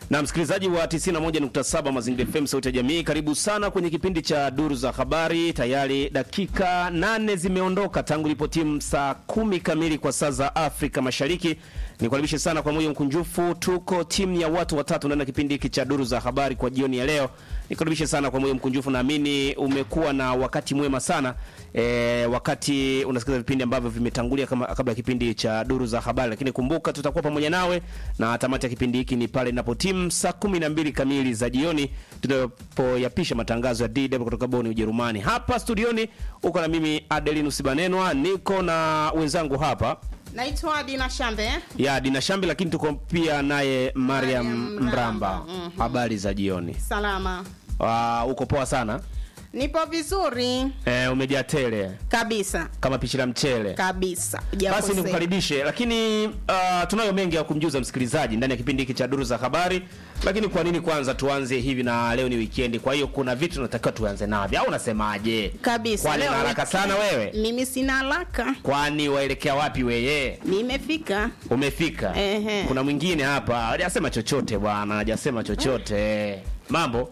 Na msikilizaji wa 91.7 Mazingira FM sauti ya jamii, karibu sana kwenye kipindi cha duru za habari. Tayari dakika nane zimeondoka tangu ilipo timu saa kumi kamili kwa saa za Afrika Mashariki. Nikaribishe sana kwa moyo mkunjufu, tuko timu ya watu watatu ndani ya kipindi hiki cha duru za habari kwa jioni ya leo. Nikaribishe sana kwa moyo mkunjufu, naamini umekuwa na wakati mwema sana e, wakati unasikiza vipindi ambavyo vimetangulia kama kabla ya kipindi cha duru za habari, lakini kumbuka tutakuwa pamoja nawe na tamati ya kipindi hiki ni pale inapo timu saa kumi na mbili kamili za jioni tunapoyapisha matangazo ya DW kutoka Boni, Ujerumani. Hapa studioni uko na mimi Adelinus Banenwa, niko na wenzangu hapa Naitwa Dina Shambe. ya Dina Shambi, lakini tuko pia naye Mariam Mariam Mramba. Mramba. Mhm. Habari za jioni. Salama. Uh, uko poa sana Nipo vizuri e, umejaa tele kabisa kama pishi la mchele. kabisa. Basi Hujakosea. nikukaribishe, lakini uh, tunayo mengi ya kumjuza msikilizaji ndani ya kipindi hiki cha duru za habari. Lakini kwa nini kwanza tuanze hivi, na leo ni weekend, kwa hiyo kuna vitu tunatakiwa tuanze navyo, au unasemaje? kabisa. Kwani Leo na haraka weekend. sana wewe? Mimi sina haraka. Kwani waelekea wapi weye? Nimefika. Umefika? Ehe. Kuna mwingine hapa hajasema chochote bwana, hajasema chochote. Mambo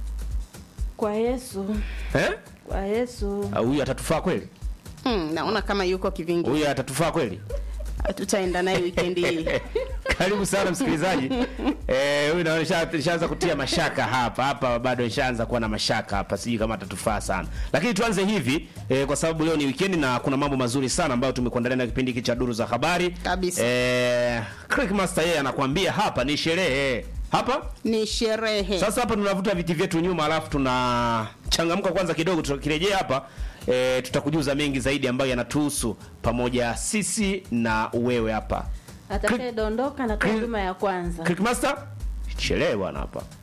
Kwa Yesu, eh? kwa Yesu. Ah, Huyu atatufaa kweli? Hmm, naona kama yuko kivingi. Huyu atatufaa kweli? Tutaenda naye weekend hii. Karibu sana msikilizaji. Eh, huyu naona nisha- nishaanza kutia mashaka hapa. Hapa bado nishaanza kuwa na mashaka hapa. Sijui kama atatufaa sana. Lakini tuanze hivi eh, kwa sababu leo ni weekend na kuna mambo mazuri sana ambayo tumekuandalia na kipindi hiki cha duru za habari. Kabisa. Eh, Crick Master yeye anakuambia hapa ni sherehe. Hapa? Ni sherehe. Sasa hapa tunavuta viti vyetu nyuma alafu tunachangamka kwanza kidogo tukirejea hapa e, tutakujuza mengi zaidi ambayo yanatuhusu pamoja sisi na wewe hapa. Atakayedondoka na Cri- huduma ya kwanza. Crick Master? Chelewa bwana hapa.